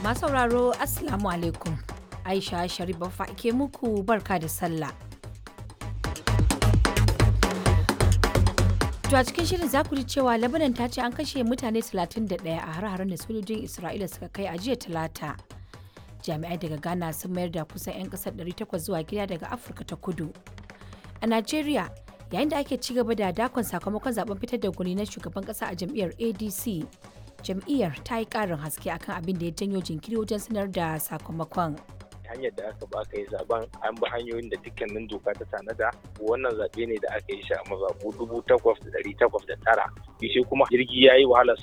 Masu sauraro Assalamu alaikum. Aisha Sharif Baffa ke muku barka da sallah. To a cikin shirin za ku ji cewa Lebanon ta ce an kashe mutane 31 a har-haren da sojojin Isra'ila suka kai a jiya Talata. Jami'ai daga Ghana sun mayar da kusan 'yan kasar 800 zuwa gida daga Afirka ta Kudu. A Najeriya, yayin da ake ci gaba da dakon sakamakon zaben fitar da gwani na shugaban kasa a jam'iyyar ADC, jam'iyyar ta yi ƙarin haske akan abin da ya janyo jinkiri wajen sanar da sakamakon. hanyar da aka ba aka yi zaben an bi hanyoyin da dukkanin doka ta tanada wannan zaɓe ne da aka yi shi a mazaɓu dubu takwas da ɗari takwas da tara shi kuma jirgi ya yi wahala